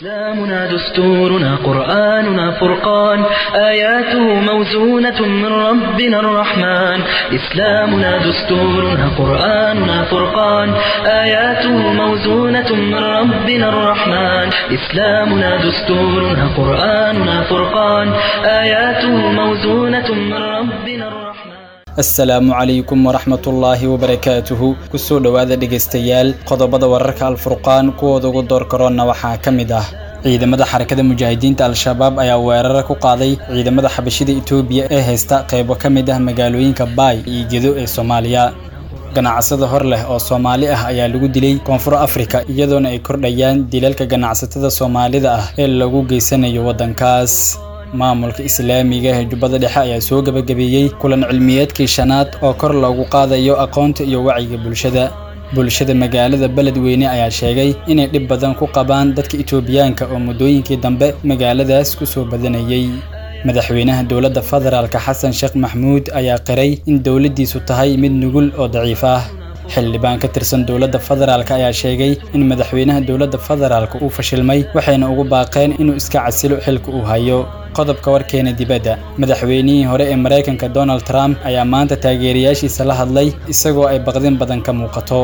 إسلامنا دستورنا قرآننا فرقان آياته موزونة من ربنا الرحمن إسلامنا دستورنا قرآننا فرقان آياته موزونة من ربنا الرحمن إسلامنا دستورنا قرآننا فرقان آياته موزونة من ربنا الرحمن asalaamu calaykum waraxmatullaahi wabarakaatuhu kusoo dhowaada dhegaystayaal qodobada wararka alfurqaan kuwooda ugu door karoonna waxaa ka mid ah ciidamada xarakada mujaahidiinta al-shabaab ayaa weerara ku qaaday ciidamada xabashida itoobiya ee haysta qaybo ka mid ah magaalooyinka baay iyo gedo ee soomaaliya ganacsada hor leh oo soomaali ah ayaa lagu dilay koonfur afrika iyadoona ay kordhayaan dilalka ganacsatada soomaalida ah ee lagu geysanayo waddankaas maamulka islaamiga ee jubbada dhexe ayaa soo gebagabeeyey kulan cilmiyeedkii shanaad oo kor loogu qaadayo aqoonta iyo wacyiga bulshada bulshada magaalada beledweyne ayaa sheegay inay dhib badan ku qabaan dadka itoobiyaanka oo muddooyinkii dambe magaaladaas ku soo badanayey madaxweynaha dowladda federaalka xasan sheekh maxmuud ayaa qiray in dowladdiisu tahay mid nugul oo daciif ah xildhibaan ka tirsan dowladda federaalk ayaa sheegay in madaxweynaha dowladda federaalk uu fashilmay waxayna ugu baaqeen inuu iska casilo xilka uu hayo qodobka warkeena dibadda madaxweynihii hore ee maraykanka donald trump ayaa maanta taageerayaashiisa la hadlay isagoo ay baqdin badan ka muuqato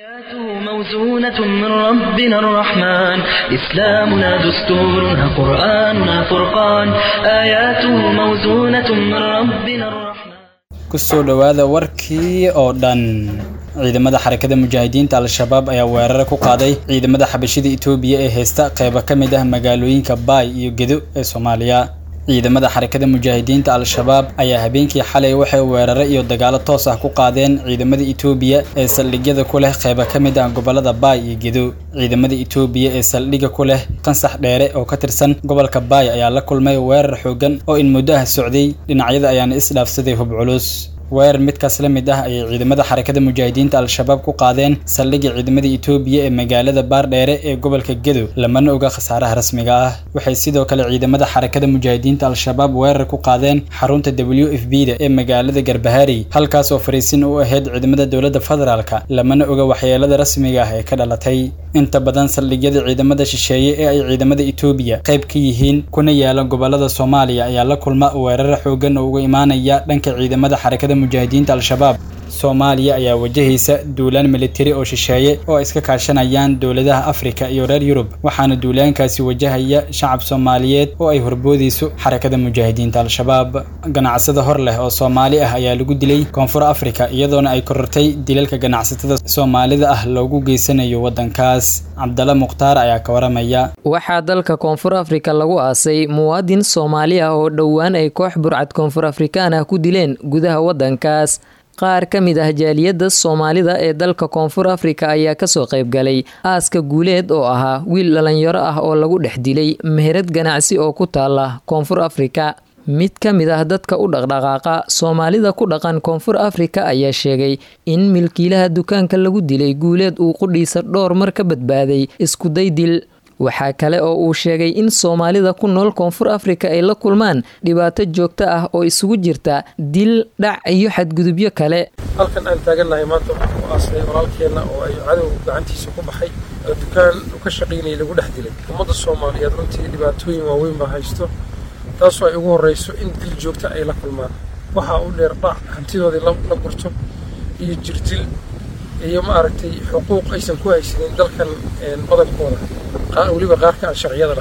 موزونة من ربنا الرحمن إسلامنا دستورنا قرآننا فرقان آياته موزونة من ربنا الرحمن kusoo dhowaada warkii oo dhan ciidamada xarakada mujaahidiinta al-shabaab ayaa weerara ku qaaday ciidamada xabashida itoobiya ee haysta qaybo ka mid ah magaalooyinka baay iyo gedo ee soomaaliya ciidamada xarakada mujaahidiinta al-shabaab ayaa habeenkii xalay waxay weerare iyo dagaalo toos ah ku qaadeen ciidamada itoobiya ee saldhigyada ku leh qaybo ka mid ah gobolada baay iyo gedo ciidamada itoobiya ee saldhigga ku leh qansax dheere oo ka tirsan gobolka baay ayaa la kulmay weerar xooggan oo in muddo ah socday dhinacyada ayaana isdhaafsaday hub culus weerar midkaas la mid ah ayay ciidamada xarakada mujaahidiinta al-shabaab ku qaadeen saldhigga ciidamada itoobiya ee magaalada baardheere ee gobolka gedo lamana oga khasaaraha rasmiga ah waxay sidoo kale ciidamada xarakada mujaahidiinta al-shabaab weerar ku qaadeen xarunta w f b da ee magaalada garbahari halkaas oo fariisin u ahayd ciidamada dowladda federaalka lamana oga waxyeelada rasmiga ah ee ka dhalatay inta badan saldhigyada ciidamada shisheeye ee ay ciidamada itoobiya qayb ka yihiin kuna yaala gobolada soomaaliya ayaa la kulma weerara xoogan oo uga imaanaya dhanka ciidamada xarakada mujaahidiinta al-shabaab soomaaliya ayaa wajahaysa duulaan militari oo shisheeye oo ay iska kaashanayaan dowladaha afrika iyo reer yurub waxaana duulaankaasi wajahaya shacab soomaaliyeed oo ay horboodayso xarakada mujaahidiinta al-shabaab ganacsada hor leh oo soomaali ah ayaa lagu dilay koonfur afrika iyadoona ay korortay dilalka ganacsatada soomaalida ah loogu geysanayo waddankaas cabdalla mukhtaar ayaa ka waramaya waxaa dalka koonfur afrika lagu aasay muwaadin soomaali ah oo dhowaan ay koox burcad koonfur afrikaan ah ku dileen gudaha waddankaas qaar ka mid ah jaaliyadda soomaalida ee dalka koonfur afrika ayaa kasoo qaybgalay aaska guuleed oo ahaa wiil dhalinyaro ah oo lagu dhex dilay meherad ganacsi oo ku taala koonfur afrika mid ka mid ah dadka u dhaqdhaqaaqa soomaalida ku dhaqan koonfur afrika ayaa sheegay in milkiilaha dukaanka lagu dilay guuleed uu qudhiisa dhowr mar ka badbaaday iskuday dil waxaa kale oo uu sheegay in soomaalida ku nool koonfur afrika ay la kulmaan dhibaato joogto ah oo isugu jirta dil dhac iyo xadgudubyo kale halkan aan taagannahay maanta waxaan ku aasnay walaalkeenna oo ay cadow gacantiisa ku baxay oo dukaan u ka shaqaynayay lagu dhex dilay ummadda soomaaliyeed runtii dhibaatooyin waaweyn baa haysto taasoo ay ugu horrayso in dil joogta ay la kulmaan waxaa u dheer dhac hantidoodii la gurto iyo jirdil iyo maaragtay xuquuq aysan ku haysanin dalkan badankooda weliba qaarka aan sharciyada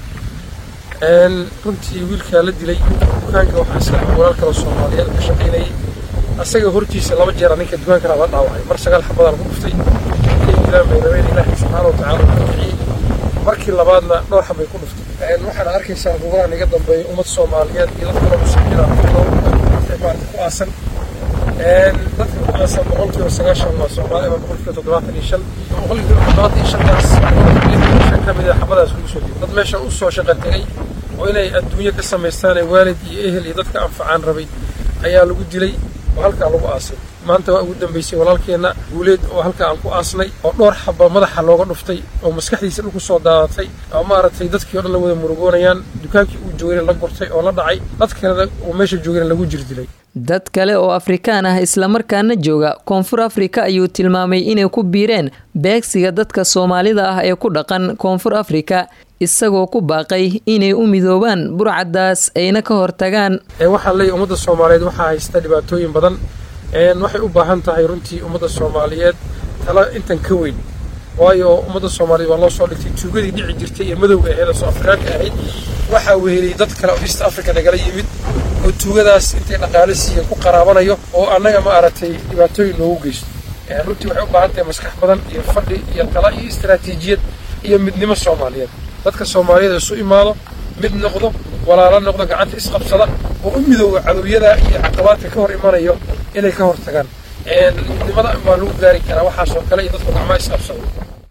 lahayn runtii wiilkaa la dilay dukaanka waxaa iska walaal kale soomaaliyeed ka shaqaynayay asaga hortiisa laba jeera ninka dukaankana la dhaawacay mar sagaal xabadaan ku dhuftay inay dilaan bay rabeen ilaahay subxaana wa tacaala ka bixiyey markii labaadna dhowr xabay ku dhuftay waxaad arkaysaa gobolahan iga dambeeya ummad soomaaliyeed iyo dad kale muslimiina maarata ku aasan dadka ku aasan boqolkiiba sagaashan waa soomaali ama boqolkiiba toddobaatan iyo shan boqolkiiba toddobaatan iyo shantaas shan ka mid a xabadaas lagu soo dad meesha u soo shaqa tegay oo inay adduunyo ka samaystaan ee waalid iyo ehel iyo dadka anfacaan rabay ayaa lagu dilay oo halkaa lagu aasay maanta waa ugu dambaysay walaalkeenna guuleed oo halka aan ku aasnay oo dhowr xaba madaxa looga dhuftay oo maskaxdiisa dhulku soo daadatay oo maaragtay dadkii o dhan la wada murugoonayaan dukaankii uu joogayna la gurtay oo la dhacay dad kalena uu meesha joogayna lagu jirdilay dad kale oo afrikaan ah islamarkaana jooga koonfur afrika ayuu tilmaamay inay ku biireen beegsiga dadka soomaalida ah ee ku dhaqan koonfur afrika isagoo ku baaqay inay u midoobaan burcaddaas ayna ka hortagaan waxaan leeyahy ummadda soomaaliyeed waxaa haysta dhibaatooyin badan waxay u baahan tahay runtii ummadda soomaaliyeed tala intan ka weyn waayo ummadda soomaaliyeed waa loo soo dhigtay tuugadii dhici jirtay ee madowga ahayd oo soo afrikaanka ahayd waxaa weheliyay dad kale oo east africa nagala yimid oo tuugadaas intay dhaqaale siiyan ku qaraabanayo oo annaga ma aragtay dhibaatooyin noogu geysto runtii waxay u baahan tahay maskax badan iyo fadhi iyo tala iyo istaraatiijiyad iyo midnimo soomaaliyeed dadka soomaaliyeed isu imaado mid noqdo walaalo noqdo gacanta isqabsada oo u midooga cadowyada iyo caqabaadka ka hor imanayo inay ka hortagaan midnimada baa lagu gaari karaa waxaasoo kale iyo dadku gacmaa isqabsado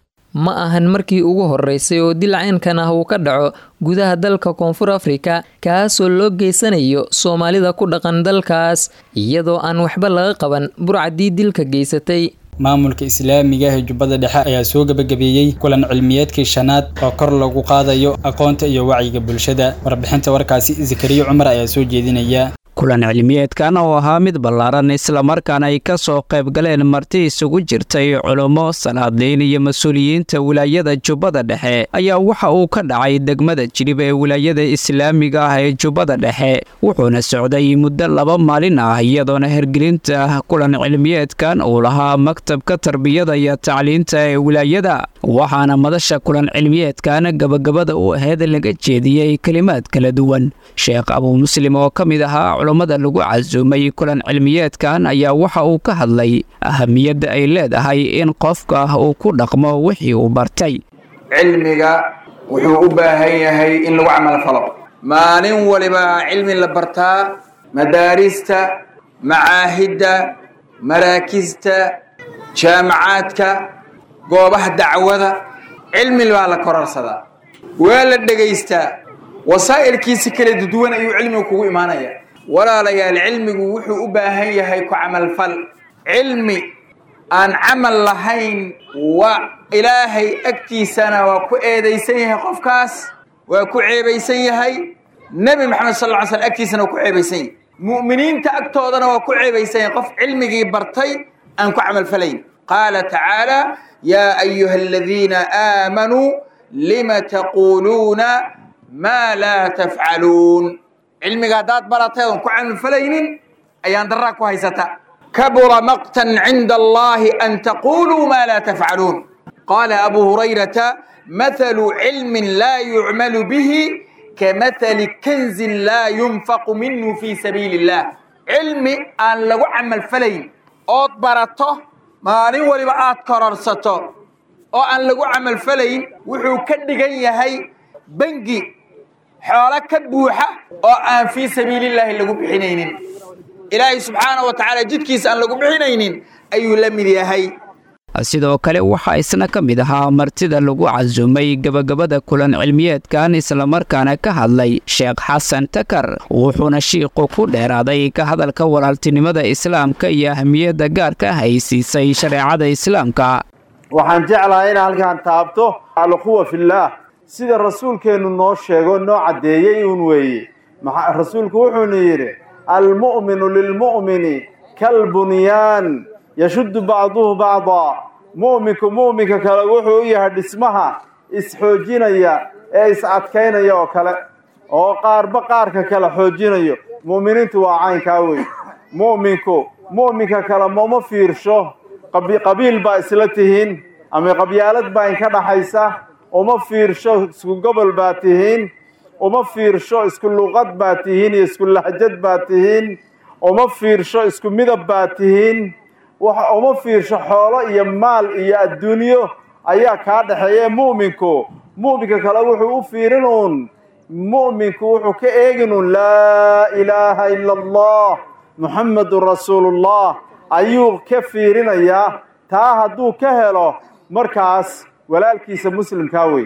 ma ahan markii ugu horeysay oo dilcaynkan ah uu ka dhaco gudaha dalka koonfur afrika kaasoo loo geysanayo soomaalida ku dhaqan dalkaas iyadoo aan waxba laga qaban burcadii dilka geysatay maamulka islaamiga ee jubbada dhexe ayaa soo gebagabeeyey kulan cilmiyeedkii shanaad oo kor lagu qaadayo aqoonta iyo wacyiga bulshada warbixinta warkaasi zakariya cumar ayaa soo jeedinaya kulan cilmiyeedkan oo ahaa mid ballaaran islamarkaana ay ka soo qayb galeen marti isugu jirtay culummo salaadiin iyo mas-uuliyiinta wilaayada jubbada dhexe ayaa waxa uu ka dhacay degmada jilib ee wilaayada islaamiga ah ee jubbada dhexe wuxuuna socday muddo laba maalin ah iyadoona hergelinta kulan cilmiyeedkan uu lahaa maktabka tarbiyada iyo tacliinta ee wilaayada waxaana madasha kulan cilmiyeedkan gabagabada u aheyd laga jeediyey kelimaad kala duwan sheekh abuu muslim oo ka mid ahaa culummada lagu casuumay kulan cilmiyeedkan ayaa waxa uu ka hadlay ahamiyadda ay leedahay in qofka uu ku dhaqmo wixii uu bartay cilmiga wuxuu u baahan yahay in lagu camalfalo maalin waliba cilmi la bartaa madaarista macaahidda maraakista jaamacaadka goobaha dacwada cilmi baa la kororsadaa waa la dhegaystaa wasaa'ilkiisi kala duduwan ayuu cilmigu kugu imaanaya walaalayaal cilmigu wuxuu u baahan yahay ku camalfal cilmi aan camal lahayn waa ilaahay agtiisana waa ku eedaysan yahay qofkaas waa ku ceebaysan yahay nebi maxamed sal lla ly slam agtiisana waa ku ceebaysan yahay mu'miniinta agtoodana waa ku ceebaysan yahay qof cilmigii bartay aan ku camalfalayn qaala tacaala yaa ayuha aladiina aamanuu lima taquuluuna maa laa tafcaluun cilmiga haddaad baratay oon ku camalfalaynin ayaan daraa ku haysata kabura maqtan cinda allahi an taquluu maa laa tafcaluun qaala abu hurayrata mathalu cilmin laa yucmalu bihi kamathali kanzin laa yunfaqu minhu fii sabiili illah cilmi aan lagu camalfalayn ood barato maalin waliba aad kororsato oo aan lagu camalfalayn wuxuu ka dhigan yahay bengi xoolo ka buuxa oo aan fii sabiilillaahi lagu bixinaynin ilaahay subxaana wa tacaala jidkiisa aan lagu bixinaynin ayuu la mid yahay sidoo kale waxaa isna ka mid ahaa martida lagu casuumay gebagabada kulan cilmiyeedkan islamarkaana ka hadlay sheekh xasan takar wuxuuna shiiqu ku dheeraaday ka hadalka walaaltinimada islaamka iyo ahmiyadda gaarka ah ay siisay shareecada islaamka waxaan jeclahay in halkaan taabto alquwa fillaah sida rasuulkeennu noo sheego noo caddeeyey uun weeye rasuulku wuxuuna yidhi almu'minu lilmu'mini kalbunyaan yashuddu bacduhu bacdaa mu'minku mu'minka kale wuxuu u yahay dhismaha isxoojinaya ee is-adkaynaya oo kale oo qaarba qaarka kale xoojinayo mu'miniintu waa caynkaa wey mu'minku mu'minka kale mama fiirsho qabiil baa isla tihiin ama qabyaalad baa inka dhaxaysa uma fiirsho isku gobol baa tihiin uma fiirsho isku luqad baa tihiin iyo isku lahjad baa tihiin uma fiirsho isku midab baa tihiin uma fiirsho xoolo iyo maal iyo adduunyo ayaa kaa dhexeeya mu'minku mu'minka kale wuxuu u fiirin uun mu'minku wuxuu ka eegin uun laa ilaaha ila allah muxammedun rasuulullah ayuu ka fiirinayaa taa hadduu ka helo markaas walaalkiisa muslimkaa wey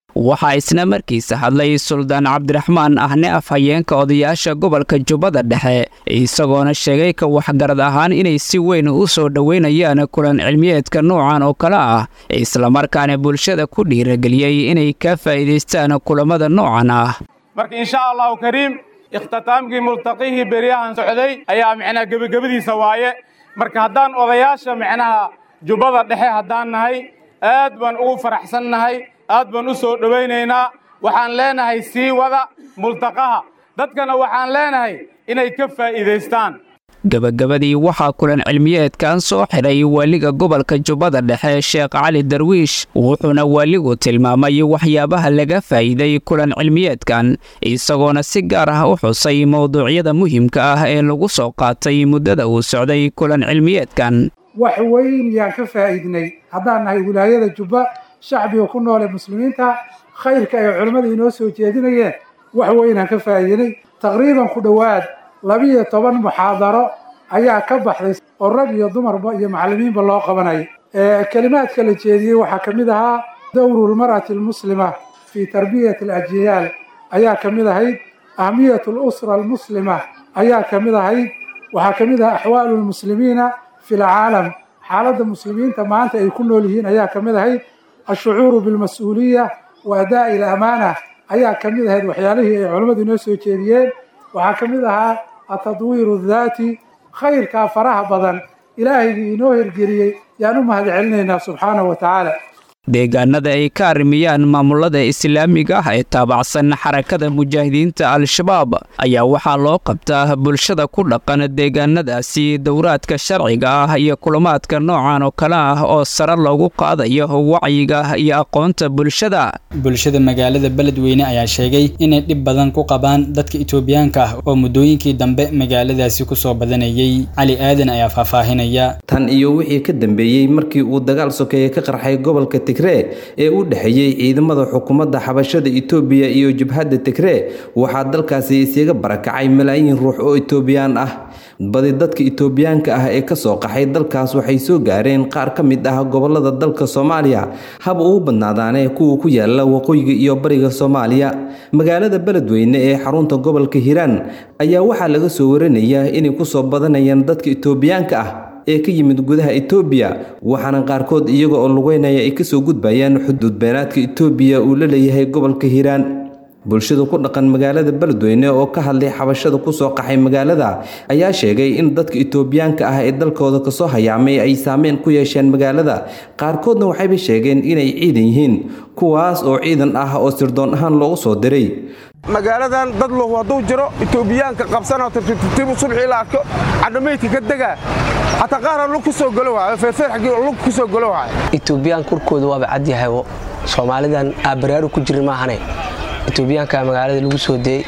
waxaa isna markiisa hadlay suldaan cabdiraxmaan ahne afhayeenka odayaasha gobolka jubbada dhexe isagoona sheegay ka waxgarad ahaan inay si weyn u soo dhoweynayaan kulan cilmiyeedka noocan oo kale ah islamarkaana bulshada ku dhiirageliyey inay ka faa'iidaystaan kulammada noocan ah marka insha allahu kariim ikhtitaamkii multaqihii beryahan socday ayaa micnaha gebagabadiisa waaye marka haddaan odayaasha micnaha jubbada dhexe haddaan nahay aad baan ugu faraxsan nahay aad baan u soo dhowaynaynaa waxaan leenahay sii wada multaqaha dadkana waxaan leenahay inay ka faa'iidaystaan gebagabadii waxaa kulan cilmiyeedkan soo xidhay waaliga gobolka jubbada dhexe sheekh cali darwiish wuxuuna waaligu tilmaamay waxyaabaha laga faa'iiday kulan cilmiyeedkan isagoona si gaar ah u xusay mowduucyada muhiimka ah ee lagu soo qaatay muddada uu socday kulan cilmiyeedkan wax weyn yaan ka faa'iidnay haddaan nahay wilaayada jubba shacbiga ku nool ee muslimiinta khayrka ay culimmada inoo soo jeedinayeen wax weynaan ka faa'iidinay taqriiban ku dhowaad labiyo toban muxaadaro ayaa ka baxday oo rag iyo dumarba iyo macallimiinba loo qabanaya kelimaadka la jeediyey waxaa ka mid ahaa dowru lmar'ati almuslima fii tarbiyati alajyaal ayaa ka mid ahayd ahmiyatu alusra almuslima ayaa ka mid ahayd waxaa ka mid ahaa axwaalu lmuslimiina fi lcaalam xaaladda muslimiinta maanta ay ku nool yihiin ayaa ka mid ahayd ashucuuru bilmas-uuliya wa adaa'i alamaana ayaa ka mid ahayd waxyaalihii ay culammadu inoo soo jeediyeen waxaa ka mid ahaa atadwiiru daati khayrkaa faraha badan ilaahaygi inoo hirgeliyey yaan u mahad celinaynaa subxaanahu wa tacaala deegaanada ay ka arrimiyaan maamulada islaamiga ah ee taabacsan xarakada mujaahidiinta al-shabaab ayaa waxaa loo qabtaa bulshada ku dhaqan deegaanadaasi dowraadka sharciga ah iyo kulamaadka noocan oo kale ah oo sare loogu qaadayo wacyiga iyo aqoonta bulshada bulshada magaalada beledweyne ayaa sheegay inay dhib badan ku qabaan dadka itoobiyaanka ah oo muddooyinkii dambe magaaladaasi ku soo badanayay cali aadan ayaa faahfaahinaya tan iyo wixii ka dambeeyey markii uu dagaal sokeeye ka qarxay gobolka tigree ee u dhexeeyey ciidamada xukuumadda xabashada itoobiya iyo jubhadda tigree waxaa dalkaasi isaga barakacay malaayiin ruux oo itoobiyaan ah badi dadka itoobiyaanka ah ee kasoo qaxay dalkaas waxay soo gaareen qaar ka mid ah gobolada dalka soomaaliya haba ugu badnaadaane kuwa ku yaala waqooyiga iyo bariga soomaaliya magaalada beledweyne ee xarunta gobolka hiiraan ayaa waxaa laga soo waranayaa inay kusoo badanayaan dadka itoobiyaanka ah ee ka yimid gudaha itoobiya waxaana qaarkood iyaga oo lugeynaya ay kasoo gudbayaan xuduud beenaadka itoobiya uu la leeyahay gobolka hiiraan bulshada ku dhaqan magaalada beledweyne oo ka hadlay xabashada kusoo qaxay magaalada ayaa sheegay in dadka itoobiyaanka ah ee dalkooda kasoo hayaamay ay saameyn ku yeesheen magaalada qaarkoodna waxayba sheegeen inay ciidan yihiin kuwaas oo ciidan ah oo sirdoon ahaan loogu soo diray magaaladan dad lahu hadduu jiro itoobiyaanka qabsanoo tirtirtibu subxii la arko cadhamaydka ka degaa xataa qaara lug ku soo galo waayo feerfeer xaggii lug ku soo galo waayo itoobiyaan kurkooda waaba cadyahay soomaalidan aabaraaru ku jirin maahane itoobiyaanka magaalada lagu soo deeyey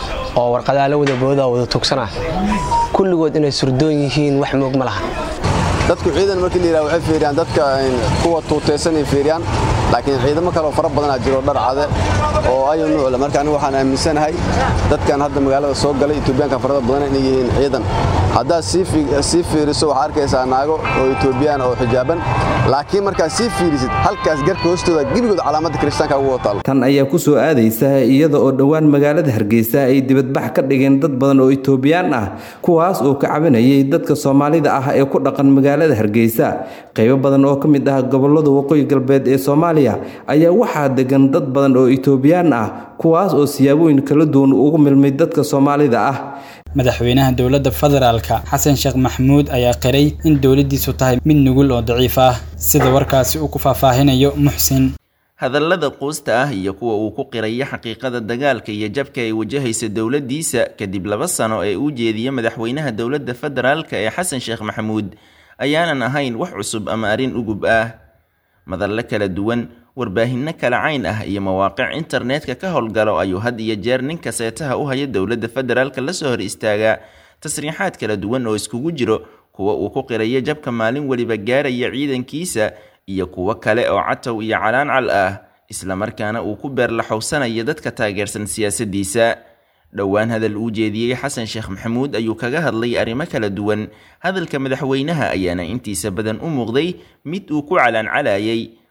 oo warqadaha la wada boodaa wada tugsana kulligood inay surdoon yihiin wax moog ma laha dadku ciidan markii la yidhaha waxay fiiriyaan dadka kuwa tuutaysanay fiiriyaan laakiin ciidamo kaleoo fara badanaa jiro dhar cade oo ayu nuucle marka anigu waxaan aaminsanahay dadkan hadda magaalada soo galay itoobiyaanka farada badan inay yihiin ciidan haddaad sii fiiriso waxaa arkaysaa naago oo itoobiyaan oo xijaaban laakiin markaad sii fiirisid halkaas garka hoostooda gebigood calaamadda kiristaanka ugu wataal tan ayaa ku soo aadaysa iyada oo dhowaan magaalada hargeysa ay dibadbax ka dhigeen dad badan oo itoobiyaan ah kuwaas oo ka cabanayay dadka soomaalida ah ee ku dhaqan magaalada hargeysa qaybo badan oo ka mid ah gobolada waqooyi galbeed ee soomaaliya ayaa waxaa degan dad badan oo itoobiyaan ah kuwaas oo siyaabooyin kala duwan ugu milmay dadka soomaalida ah madaxweynaha dowladda federaalka xasan sheekh maxamuud ayaa qiray in dowladdiisu tahay mid nugul oo daciif ah sida warkaasi uu ku faahfaahinayo muxsin hadallada quusta ah iyo kuwa uu ku qiraya xaqiiqada dagaalka iyo jabka ay wajahaysa dowladdiisa kadib laba sano ee uu jeediya madaxweynaha dowladda federaalka ee xasan sheekh maxamuud ayaanan ahayn wax cusub ama arrin ugub ah madalle kala duwan warbaahinno kala cayn ah iyo mawaaqic internetka ka howlgalo ayuu had iyo jeer ninka seetaha u haya dowladda federaalka lasoo hor istaagaa tasriixaad kala duwan oo iskugu jiro kuwa uu ku qirayo jabka maalin weliba gaaraya ciidankiisa iyo kuwo kale oo catow iyo calaancal ah islamarkaana uu ku beerlaxowsanayo dadka taageersan siyaasaddiisa dhowaan hadal uu jeediyey xasan sheekh maxamuud ayuu kaga hadlay arrimo kala duwan hadalka madaxweynaha ayaana intiisa badan u muuqday mid uu ku calaancalayay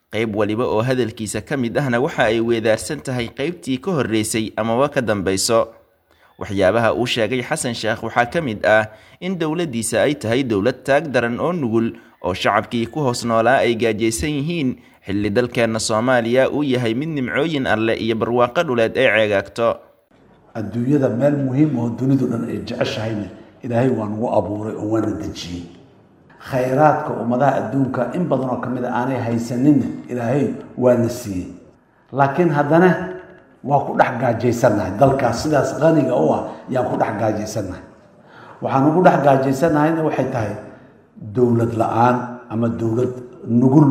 qayb waliba oo hadalkiisa ka mid ahna waxa ay weedaarsan tahay qaybtii ka horreysay amaba ka dambayso waxyaabaha uu sheegay xasan sheekh waxaa ka mid ah in dowladdiisa ay tahay dowlad taag daran oo nugul oo shacabkii ku hoos noolaa ay gaajaysan yihiin xilli dalkeenna soomaaliya uu yahay mid nimcooyin alleh iyo barwaaqo dhuleed ay ceegaagto adduunyada meel muhiim oo dunidu dhan ay jeceshahayna ilaahay waa nagu abuuray oo waana dejiyey khayraadka ummadaha adduunka in badan oo ka mid a aanay haysaninna ilaahay waana siiyey laakiin haddana waa ku dhex gaajaysannahay dalkaas sidaas qaniga u ah yaan ku dhex gaajaysannahay waxaan ugu dhex gaajaysannahayna waxay tahay dowlad la-aan ama dowlad nugul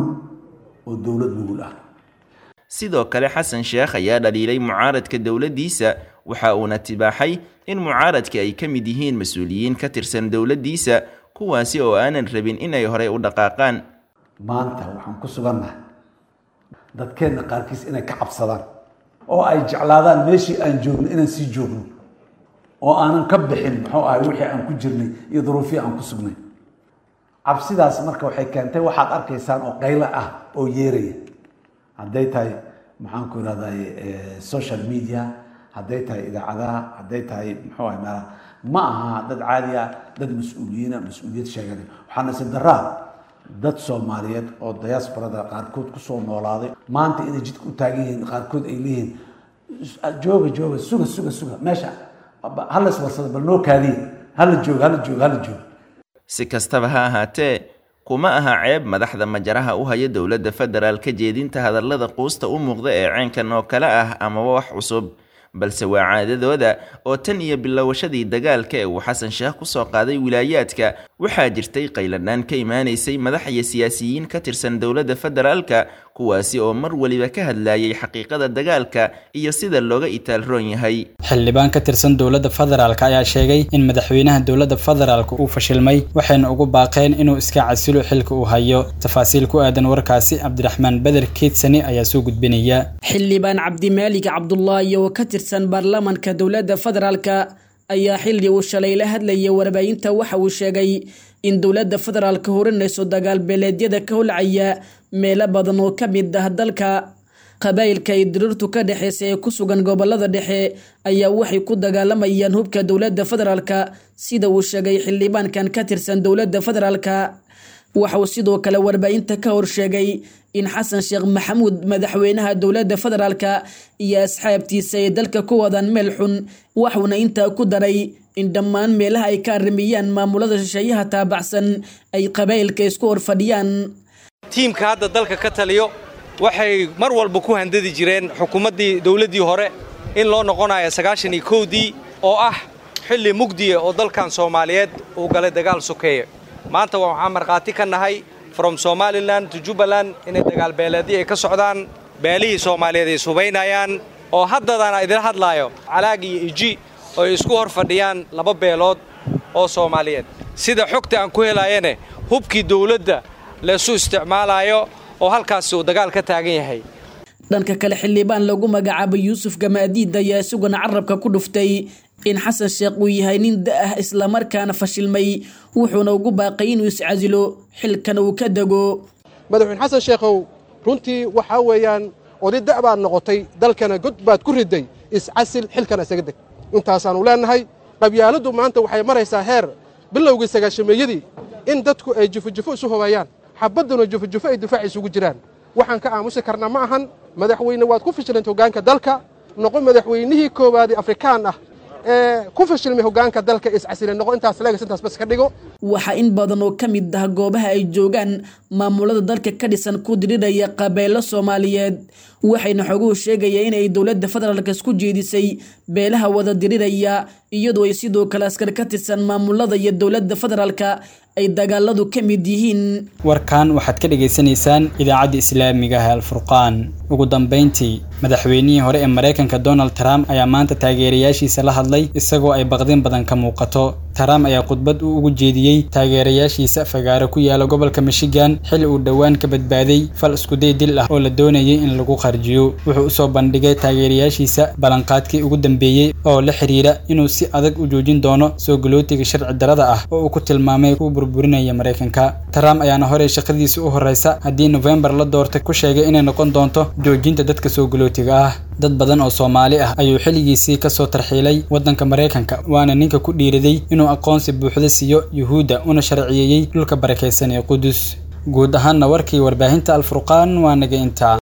oo dowlad nugul ah sidoo kale xasan sheekh ayaa dhaliilay mucaaradka dowladdiisa waxa uuna tibaaxay in mucaaradka ay ka mid yihiin mas-uuliyiin ka tirsan dowladdiisa kuwaasi oo aanan rabin inay horey u dhaqaaqaan maanta waxaan ku sugannahay dadkeenna qaarkiis inay ka cabsadaan oo ay jeclaadaan meeshii aan joogno inaan sii joogno oo aanan ka bixin muxuu ahay wixii aan ku jirnay iyo duruufihii aan ku sugnay cabsidaas marka waxay keentay waxaad arkaysaan oo qaylo ah oo yeeraya hadday tahay maxaan ku irahday social media hadday tahay idaacadaha hadday tahay muxuu ahay meelaha ma aha dad caadi ah dad mas-uuliyiina mas-uuliyad sheeganay waxaana si daraa dad soomaaliyeed oo diasporada qaarkood kusoo noolaaday maanta inay jidka u taagan yihiin qaarkood ay leeyihiin jooga jooga suga suga suga meesha hala iswarsada bal noo kaadiya hala jooga hala jooga hala jooga si kastaba ha ahaatee kuma aha ceeb madaxda majaraha u haya dowladda federaal ka jeedinta hadallada quusta u muuqda ee ceenkan oo kale ah amaba wax cusub balse waa caadadooda oo tan iyo bilowashadii dagaalka ee uu xasan sheekh kusoo qaaday wilaayaadka waxaa jirtay qayladhaan ka imaanaysay madax iyo siyaasiyiin ka tirsan dowladda federaalka kuwaasi oo mar waliba ka hadlayay xaqiiqada dagaalka iyo sida looga itaalroon yahay xildhibaan ka tirsan dowladda federaalk ayaa sheegay in madaxweynaha dowladda federaalk uu fashilmay waxayna ugu baaqeen inuu iska casilo xilka uu hayo tafaasiil ku aadan warkaasi cabdiraxmaan beder keedsani ayaa soo gudbinaya xildhibaan cabdimaalig cabdulaahi oo ka tirsan baarlamaanka dowladda federaalka ayaa xilli uu shalay la hadlayay warbaahinta waxa uu sheegay in dowladda federaalka horinayso dagaal beeleedyada ka holcaya meelo badan oo ka mid ah dalka qabaa'ilka ay diriirtu ka dhexeysa ee ku sugan gobolada dhexe ayaa waxay ku dagaalamayaan hubka dowladda federaalka sida uu sheegay xildhibaankan ka tirsan dowladda federaalka waxa uu sidoo kale warbaahinta ka horsheegay in xasan sheekh maxamuud madaxweynaha dowladda federaalka iyo asxaabtiisa ay dalka ku wadaan meel xun waxuuna intaa ku daray in dhammaan meelaha ay ka arrimiyaan maamulada shisheeyaha taabacsan ay qabaa'ilka isku horfadhiyaan tiimka hadda dalka ka taliyo waxay mar walba ku handadi jireen xukuumaddii dowladdii hore in loo noqonayo sagaashan iyo kowdii oo ah xilli mugdiya oo dalkan soomaaliyeed uu galay dagaal sokeeye maanta waxaan markhaati ka nahay from somalilan to jubbaland inay dagaal beeleedii ay ka socdaan beelihii soomaaliyeed ay subaynayaan oo haddadana idila hadlaayo calaag iyo iji oo ay isku hor fadhiyaan laba beelood oo soomaaliyeed sida xogta aan ku helayane hubkii dowladda laysu isticmaalayo oo halkaasi uu dagaal ka taagan yahay dhanka kale xildhibaan lagu magacaabay yuusuf gamaadiid ayaa isaguna carabka ku dhuftay in xasan sheekh uu yahay nin da ah islamarkaana fashilmay wuxuuna ugu baaqay inuu iscasilo xilkana uu ka dego madaxweyne xasan sheekhow runtii waxaa weeyaan oday da' baad noqotay dalkana god baad ku riday iscasil xilkana isaga deg intaasaannu leennahay qabyaaladdu maanta waxay maraysaa heer bilowgii sagaashameeyadii in dadku ay jufojufo isu hobayaan xabadduna jufojufo ay difaac isugu jiraan waxaan ka aamusi karna ma ahan madaxweyne waad ku fashilanta hoggaanka dalka noqo madaxweynihii koowaadee afrikaan ah ee ku fashilmay hoggaanka dalka iscasile noqo intaas leegas intaas bas ka dhigo waxaa in badan oo ka mid ah goobaha ay joogaan maamulada dalka ka dhisan ku diriraya qabeelo soomaaliyeed waxayna xoguhu sheegaya inay dowladda federaalk isku jeedisay beelaha wada diriraya iyadoo ay sidoo kale askar ka tirsan maamulada iyo dowladda federaalka ay dagaaladu ka mid yihiin warkan waxaad ka dhagaysanaysaan idaacadda islaamiga ah alfurqaan ugu dambayntii madaxweynihii hore ee maraykanka donald trump ayaa maanta taageerayaashiisa la hadlay isagoo ay baqdin badan ka muuqato trump ayaa khudbad uu ugu jeediyey taageerayaashiisa fagaaro ku yaala gobolka michigan xili uu dhowaan ka badbaaday fal iskuday dil ah oo la doonayay in lagu qarjiyo wuxuu usoo bandhigay taageerayaashiisa ballanqaadkii ugu dambeeyey oo la xiriira inuu si adag u joojin doono soo galootiga sharci darada ah oo uu ku tilmaamay ku burburinaya maraykanka trump ayaana horey shaqadiisa u horeysa haddii nofembar la doortay ku sheegay inay noqon doonto joojinta dadka soo galootiga ah dad badan oo soomaali ah ayuu xilligiisii kasoo tarxiilay waddanka maraykanka waana ninka ku dhiiraday inuu aqoonsi buuxda siiyo yuhuudda una sharciyeeyey dhulka barakaysan ee qudus guud ahaanna warkii warbaahinta alfurqaan waa naga intaa